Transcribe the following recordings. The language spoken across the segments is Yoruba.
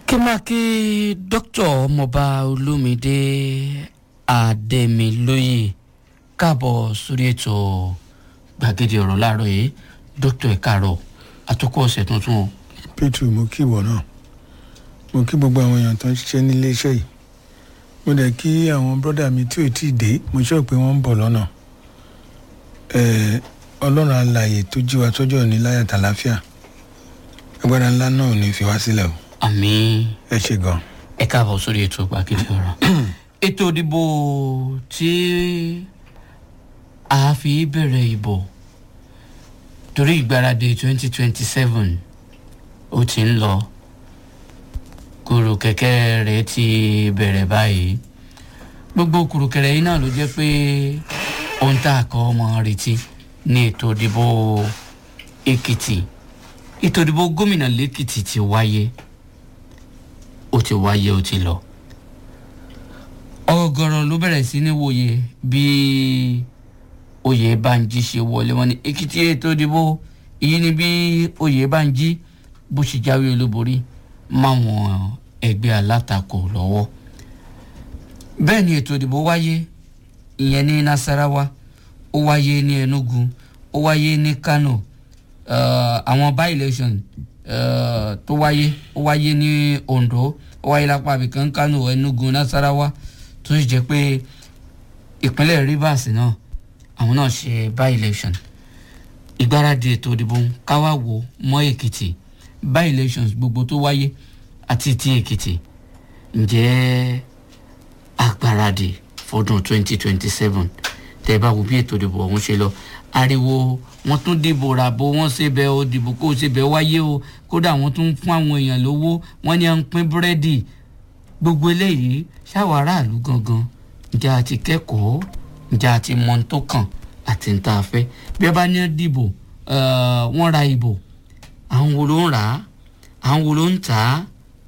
kí máa kí dókítà ọmọọba olómìdé àdèmílóye káàbọ̀ sórí ètò gbàgede ọ̀rọ̀ láàárọ̀ yìí dókítà ẹ̀ káàárọ̀ àtúkọ̀ ọ̀sẹ̀ tuntun o. pétù mo kí ìwọ náà mo kí gbogbo àwọn èèyàn tó ń ṣiṣẹ́ nílé iṣẹ́ yìí mo dẹ̀ kí àwọn bọ́dà mi tí ò tí ì dé mo sọ pé wọ́n ń bọ̀ lọ́nà ọlọ́run alààyè tó jí wa tọ́jú òní láyà tàlàáfíà agbára ńlá náà ò ní fi wá sílẹ̀ o àmín ẹ ṣe gan. ẹ káàbọ̀ sórí ètò gbàgede ọ̀rọ̀ ètò ìdìbò tí a fi bẹ̀rẹ̀ ìbò torí ìgbáradì twenty twenty seven ó ti ń lọ kùrù kẹ̀kẹ́ rẹ̀ ti bẹ̀rẹ̀ báyìí gbogbo kùrù kẹ̀rẹ̀ yìí náà ló jẹ́ pé ohun tá a kọ́ ọmọ retí ní ètò ìdìbò èkìtì ètò ìdìbò gómìnà lẹ́kìtì ti wáyé ó ti wáyé ó ti lọ ọgọrọ ló bẹ̀rẹ̀ sí ní wòye bí oyè banji ṣe wọlé wọn ní èkìtì ètò ìdìbò èyí ni bí oyè banji bó ṣe jáwé olúborí máwọn ẹgbẹ́ alátakò lọ́wọ́ bẹ́ẹ̀ ni ètò ìdìbò wáyé ìyẹn ní nasarawa ó wáyé ní enugu ó wáyé ní kano àwọn by election uh, tó wáyé ó wáyé ní ondo ó wáyé lápá abìkan kano enugu nasarawa tó sì jẹ́ pé ìpínlẹ̀ rivers náà àwọn náà ṣe by election ìgbáradì ètò ìdìbò káwá wo mọ́ èkìtì by elections gbogbo tó wáyé àti ti èkìtì ǹjẹ́ agbáradì fọdún 2027 tẹ́ bá wo bí ètò ìdìbò ọ̀hún ṣe lọ ariwo wọn tún dìbò ràbò wọn ṣèbẹ o dìbò kó o ṣèbẹ wáyé o kódà wọn tún fún àwọn èèyàn lówó wọn ní à ń pín búrẹ́dì gbogbo eléyìí ṣáwọn aráàlú gangan ǹjẹ́ a ti kẹ́kọ̀ọ́ ǹjẹ́ a ti mọ ohun tó kàn àti ń tá a fẹ́ bí ẹ bá ní dìbò wọ́n ra ìbò àwọn wo ló ń rà á àwọn wo ló ń tà á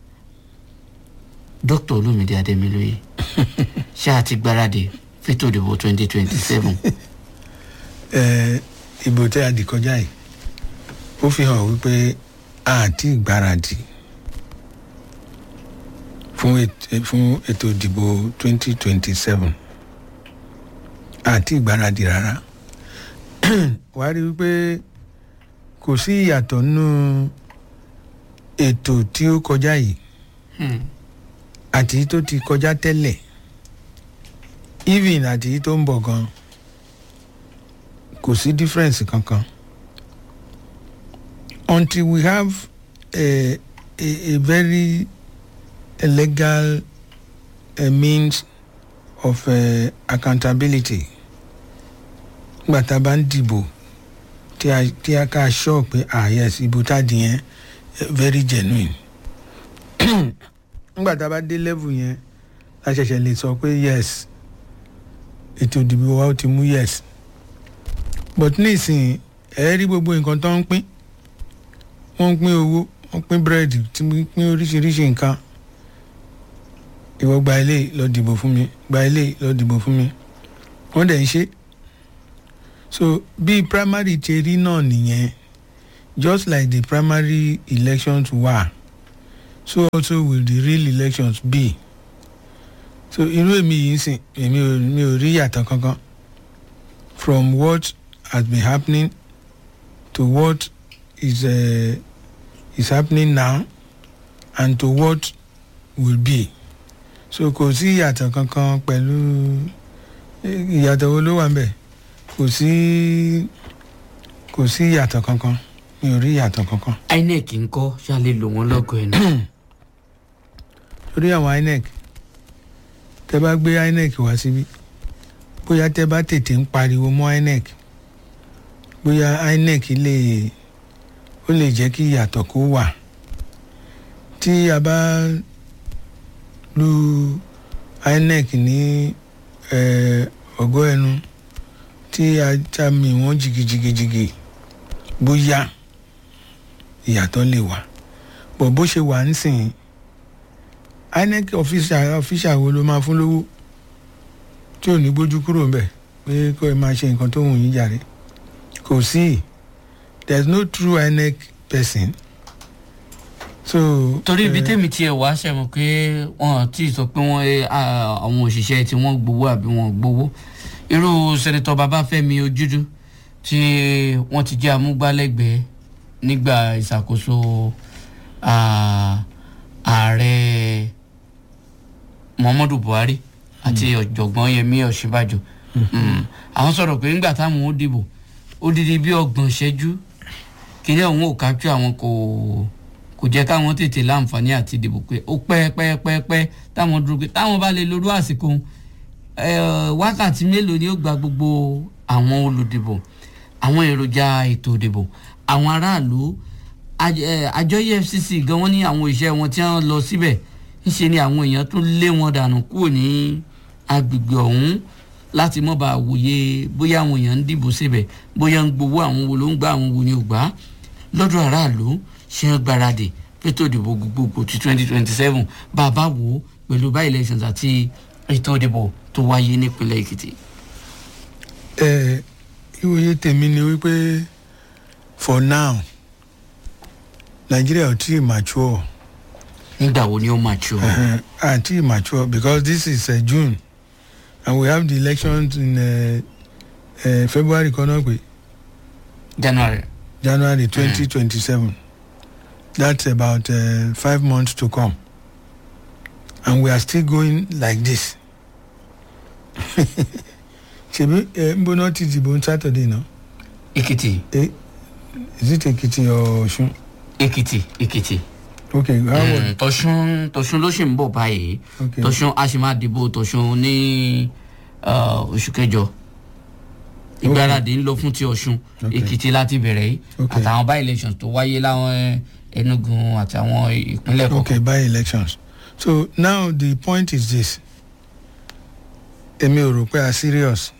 dókítà olómìnira adémilóye ṣé a ti gbáradì fẹ́tò ìdìbò twenty twenty seven ìbò tẹ́ a dì kọjá yìí ó fi hàn wípé a ti gbáradì fún ètò ìdìbò twenty twenty seven a ti gbáradì rárá wàá rí wípé kò sí ìyàtọ̀ nínú ètò tí ó kọjá yìí àti tó ti kọjá tẹ́lẹ̀ even àti tó ń bọ̀ gan-an kò sí difference kankan until we have a a, a very a legal a means of uh, accountability nígbà tá a bá ń dìbò tí a tí a ká sọ pé ah yes ìbò tá a dì yẹn very genuine nígbà tá a bá dé level yẹn a ṣẹ̀ṣẹ̀ lè sọ pé yes ètò ìdìbò wa ó ti mú yes but nísìnyí ẹ rí gbogbo nǹkan tó ń pín wọ́n ń pín owó wọ́n pín búrẹ́dì tí wọ́n pín oríṣiríṣi nǹkan ìwọ gba ilé lọ dìbò fún mi gba ilé lọ dìbò fún mi wọ́n dẹ̀ ń ṣe so bí primary ti rí náà nìyẹn just like the primary elections were so also will the real elections be so irú èmi yìí ń sìn èmi ò mi ò rí yàtọ̀ kankan from what has been happening to what is uh, is happening now and to what will be so kò sí ìyàtọ̀ kankan pẹ̀lú ìyàtọ̀ wo ló wà ń bẹ̀ kò sí kò sí ìyàtọ̀ kankan mi ò rí ìyàtọ̀ kankan. inec ń kọ́ ṣáà lò wọ́n lọ́gọ̀ ẹ̀ náà. torí àwọn inec tẹ bá gbé inec wá síbí bóyá tẹ bá tètè ń pariwo mọ́ inec bóyá inec lè ó lè jẹ́ kí ìyàtọ̀ kó wà tí a bá lu inec ní ọgọ́ ẹnu tí a já mi wọ́n jìgìjìgìjìgì bóyá ìyàtọ̀ lè wà bọ̀ bó ṣe wà ń sìn inec official wo ló máa fún lówó tí ò ní gbójú kúrò ń bẹ̀ pé kó ẹ máa ṣe nǹkan tó wù yín jàre kò sí there is no true inec person so. torí ibi eh, tèmi tiẹ̀ wá ṣẹ̀mọ̀ pé wọn ti sọ pé wọ́n eh, ah, àwọn òṣìṣẹ́ tí wọ́n gbowó àbí wọ́n gbowó irú sẹ́nitọ́ babafẹ́mi ojúdú tí wọ́n ti jẹ́ amúgbálẹ́gbẹ̀ẹ́ nígbà ìṣàkóso ah, ààrẹ muhammadu buhari àti ọ̀jọ̀gbọ́n yẹmí ọ̀ṣínbàjò Mm. àwọn sọ̀rọ̀ pé nígbà táwọn ó dìbò ó dídí bí ọgbọ̀n ṣẹ́jú kíní ọ̀hún ò kájú àwọn kò kò jẹ́ káwọn tètè láǹfààní àti dìbò pé ó pẹ́ pẹ́ pẹ́ pẹ́ táwọn dúró pé táwọn bá lè lorú àsìkò eh, wákàtí mélòó ni ó gba gbogbo àwọn olùdìbò àwọn èròjà ètò ìdìbò àwọn aráàlú aj- eh, àjọ efcc gan wọn ní àwọn òṣìṣẹ́ wọn tí wọ́n lọ síbẹ̀ ńṣe ni àwọn èèyàn tún lé wọn dànù kúrò ní agbègbè ọ̀hún láti mọ́ bá wòye bóyá àwọn èèyàn ń dìbò síbẹ̀ bóyá ń gbowó àwọn wo ló ń gbà àwọn wo ni ò gbà lọ́dọ̀ aráàlú ṣe ń gbáradì fétò ìdìbò gbogbogbò ti twenty twenty seven bàbá wò ó pẹ̀lú bá elections àti ètò ìdìbò tó wáyé nípínlẹ̀ èkìtì. ẹ ìwòye tèmi ni wípé for now nigeria ò tí ì mature nígbà wo ni ó máa tí o. uh, àti mature because this is uh, june and we have the elections in uh, uh, february kan náà pé january. january twenty twenty seven that's about uh, five months to come and we are still going like this ṣebí ẹ ń bọ́ná ti dìbò on saturday náà èkìtì eh is it ekiti or osun èkìtì èkìtì. okay how was Mm, tọ̀sùn tọ̀sùn ló ṣì ń bọ̀ báyìí okay tọ̀sùn a sì máa dìbò tọ̀sùn ní uh, oṣù kẹjọ ìgbáradì ń lọ fún ti ọ̀sùn Okay. èkìtì láti bẹ̀rẹ̀ yìí Okay. àtàwọn bá elections tó wáyé láwọn eh, enugu àtàwọn ìpínlẹ̀ kọ̀ọ̀kan. okay by elections so now the point is this èmi ò rò pé a serious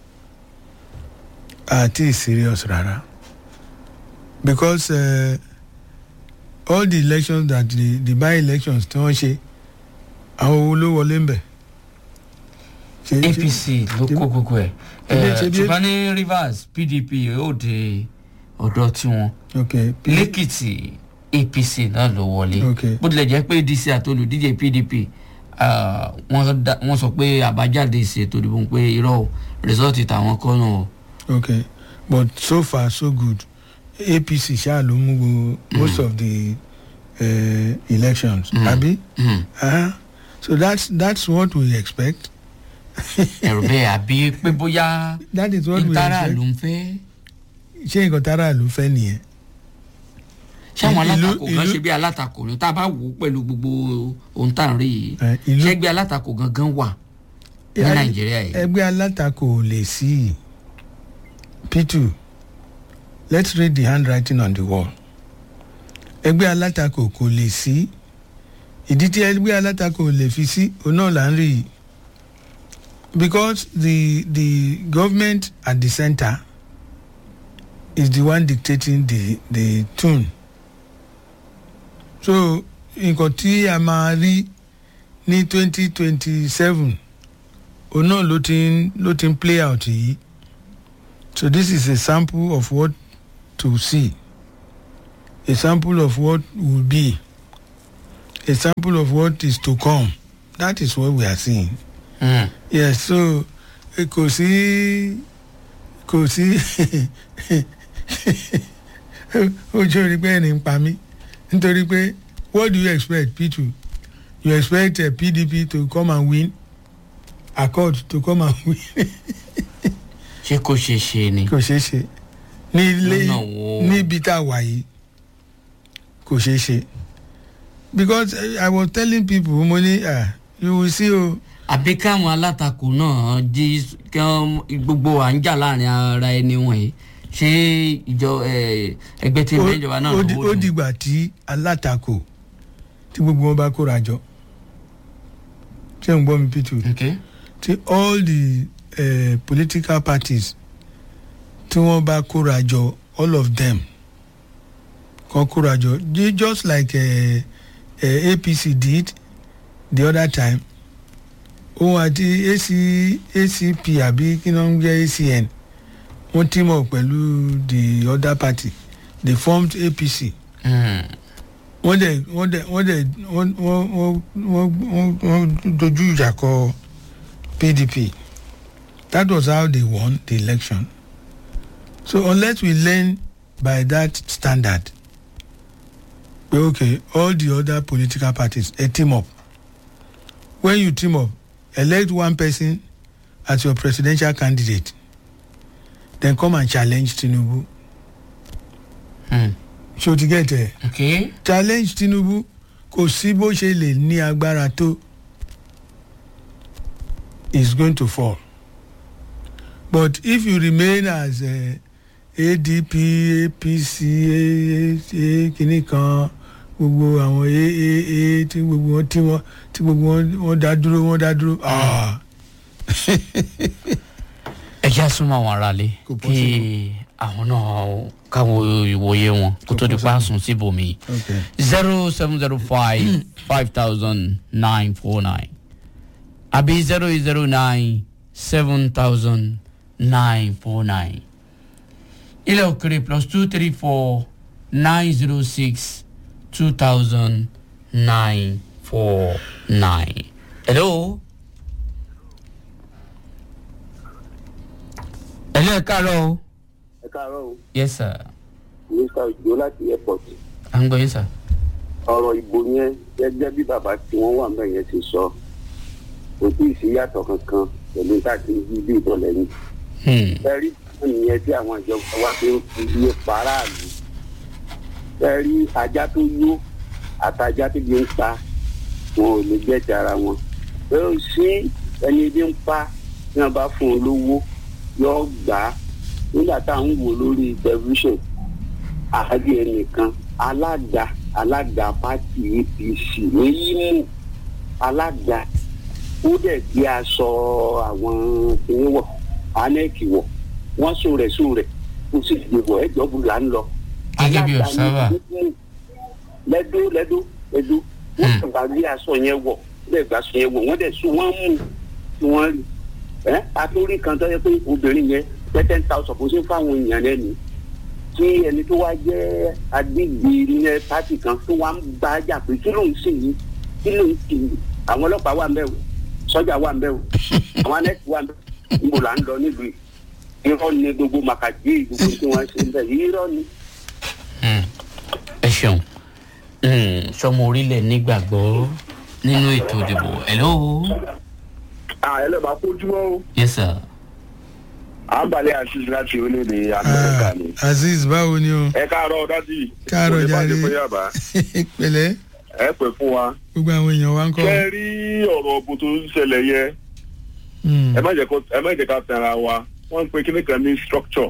àti serious rárá because uh, all the elections that the the by elections tí wọ́n ṣe àwọn owó ló wọlé ń bẹ̀. Ṣé- ṣé- apc ló kó gbogbo ẹ̀ Ṣebí- Eh, ṣebí- ṣùgbọ́n ní rivers pdp yóò de ọ̀dọ́ tiwọn okay P- lẹ́kìtì apc náà ló wọlé Okay. bó tilẹ̀ jẹ́ pé dc àti olùdíje pdp ah, wọ́n dá- wọ́n sọ pé àbájáde ìṣètò ìdìbò pé irọ́ o rìsọ́ọ̀tì tàwọn kọ́ náà o. okay but so far so good apc ṣáà ló mú gbogbo most of the uh, elections Mm. abi Hmm. uh, so that's that's what we expect ẹ̀rù bẹ́ẹ̀ àbí pé bóyá that is what we ìtara expect ló ń fẹ́ ṣé nǹkan tára ló fẹ́ nìyẹn ṣáwọn Ìlú- alátakò gan ìlú- ṣe bí alátakò ni tá a bá wò ó pẹ̀lú gbogbo ohun tá à ń rí yìí Eh, ìlú- ṣẹ́gbẹ́ alátakò gangan wà ní Eh, nàìjíríà yìí. ẹgbẹ́ alátakò ò lè sí i p2 let's read the handwriting on the wall ẹgbẹ́ alátakò kò lè sí ìdí tí ẹgbẹ́ alátakò ò lè fi sí òun náà là ń rí i because the the government at the center is the one dictating the the tune so nǹkan tí a máa rí ní twenty twenty seven òun náà ló ti ń ló ti ń play out yìí so this is a sample of what to see a sample of what will be a sample of what is to come that is what we are seeing Hmm. yes so eh, kò sí kò sí ojú orí pé ẹni ń pa mí nítorí pé what do you expect p2 you expect uh, pdp to come and win accord to come and win ṣé kò ṣeé ṣe ni. kò ṣeé ṣe ní ilé Lọ́nà wo? níbi tá a wà yìí kò ṣeé ṣe because eh, i was telling people mo ní ah you will see o àbí káwọn alátakò náà jí kí wọn gbogbo à ń jà láàrin ara ẹni wọ̀nyí ṣé ìjọ eh, ẹgbẹ́ tí ń bẹ ìjọba náà ó di- lówó ó dùn? dìgbà tí alátakò tí gbogbo wọn bá kóra jọ ṣé ń gbọ́ mi p2 Okay. tí all the uh, political parties tí wọ́n bá kóra jọ all of them kan kóra jọ ju- just like uh, uh, apc did the other time òun àti AC, acp àbí kí ló ń jẹ́ acn wọ́n team up pẹ̀lú the other party they formed apc Hmm. wọ́n dẹ̀ wọ́n dẹ̀ wọ́n dẹ̀ wọ́n wọ́n wọ́n wọ́n wọ́n wọ́n dojú ìjà kọ pdp that was how they won the election so unless we learn by that standard pé okay all the other political parties ẹ team up when you team up elect one person as your presidential candidate then come and challenge tinubu Hmm. ṣé o ti get ẹ okay challenge tinubu kò sí bó ṣe lè ní agbára tó is going to fall but if you remain as uh, adp apc kìnnì kan gbogbo àwọn aaa tí gbogbo wọn tí wọn tí gbogbo wọn wọn dá dúró wọn dá dúró ah ẹ já súnmọ́ àwọn aráalé Kò kí possible. àwọn náà káwọn ìwòye wọn kó tó di pa sùn síbòmí okay zero seven zero five five thousand nine four nine àbí zero eight zero nine seven thousand nine four nine ilẹ̀ òkèrè plus two three four nine zero six two thousand nine four nine. hello. hello ẹ káàárọ̀ o. ẹ káàárọ̀ o yes sir. mr ojo láti airport à ń gbọ́ yín sir. ọ̀rọ̀ ìbò yẹn gẹ́gẹ́ bí bàbá tí wọ́n wà mẹ́rin yẹn ti sọ kò tí ì sí yàtọ̀ kankan pẹ̀lú táàtì yí bí ìbọn lẹ́yìn. Hmm. ẹ̀rí ìyẹn tí àwọn ìjọba wa fi ń fi iye paráàlú ẹ̀rí ajá tó yó àtajá tó bí ń pa wọn ò lè jẹ́ ti ara wọn. ẹ ò sí ẹni bí ń pa tí wọ́n bá fún un lówó yóò gbà á nígbà tá à ń wò lórí tẹlifíṣàn àárí ẹnìkan alága alága pátì apc ní Imo alága ó dẹ̀ gbé aṣọ àwọn kìnìún wọ̀ anẹ́ẹ̀kì wọ̀ wọ́n sùn rẹ̀ sùn rẹ̀ kó sì gbé wọ̀ ẹ̀jọ̀ bù là ń lọ. Gẹ́gẹ́ bí Alága ní observer. Imo, lẹ́dó lẹ́dó lẹ́dó wọ́n Hmm. kàn bá gbé aṣọ yẹn wọ̀ bẹ́ẹ̀ gbà aṣọ yẹn wọ̀ wọ́n dẹ̀ sùn wọ́n mú tí wọ́n rí ẹ́ àtúrí kan tó yẹ pé obìnrin yẹn pẹ́ ten thousand kó ṣe fáwọn èèyàn lẹ́nu tí ẹni tó wá jẹ́ agbègbè ní pátì kan tó wá ń bá a jà pé kí ló ń sìn yìí kí ló ń sìn yìí àwọn ọlọ́pàá wà ń bẹ̀ o sọ́jà wà ń bẹ̀ o àwọn anẹ́tì wà ń bẹ̀ o níbo là ń lọ nílùú yìí irọ́ ni gbogbo màkàdé gbogbo tí wọ́n ṣe ń bẹ̀ yìí irọ́ ni. Hmm. ẹ ṣeun Hmm, sọmọ orílẹ̀ nígbàgbọ́ nínú ètò ìdìbò hello ẹlẹ́bàá kójúmọ́ o yes sir àǹbalẹ̀ àṣìṣe láti orílẹ̀-èdè amẹ́ríkà ah ni. azeez báwo ni o ẹ káàárọ̀ dájú Káàárọ̀ jàre. yàbá pẹ̀lẹ́ ẹ pè fún wa. gbogbo àwọn èèyàn wa ń kọ́ ṣé rí ọ̀rọ̀ ọ̀bùn tó ń ṣẹlẹ̀ yẹn Hmm. ẹ má jẹ́ kó- ẹ má jẹ́ ká tẹ̀ra wa wọ́n ń pe kíní kan ní structure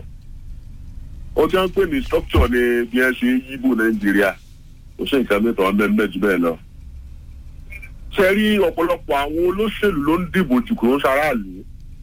ó ti ń pè ní structure ní bí ẹ ṣe ń yíbò nàìjíríà kò sí nǹkan mẹ́ta ọ̀nà mẹ́jọ bẹ́ẹ̀ lọ. ṣe rí ọ̀pọ̀lọpọ̀ àwọn olóṣèlú ló ń dìbò jù kúrò sáráàlú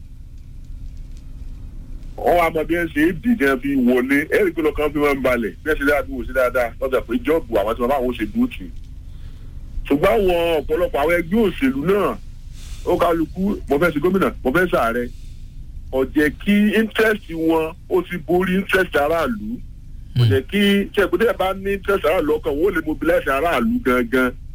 wọ́n wá mọ bí ẹ ṣe é dìjẹ́ fi wọlé ẹ̀rí pé lọ́kàn fi máa ń balẹ̀ bí ẹ ṣe dáadáa bí wò sí dáadáa lọ́jà pé jọ́ọ̀bù àwọn tí wọ́n bá àwọn ṣe dúró tì í ṣùgbọ́n àwọn ọ̀pọ̀lọpọ̀ àwọn ẹgbẹ́ òṣèlú náà ó kálukú mo fẹ́ ṣe gómìnà mo fẹ́ ṣàárẹ̀ ọ̀jẹ̀ kí interest wọn ó ti borí interest aráàlú kò jẹ́ kí ṣẹ́gbẹ́dẹ́ bá ní interest aráàlú ọkàn wọn ó lè mobilize aráàlú gangan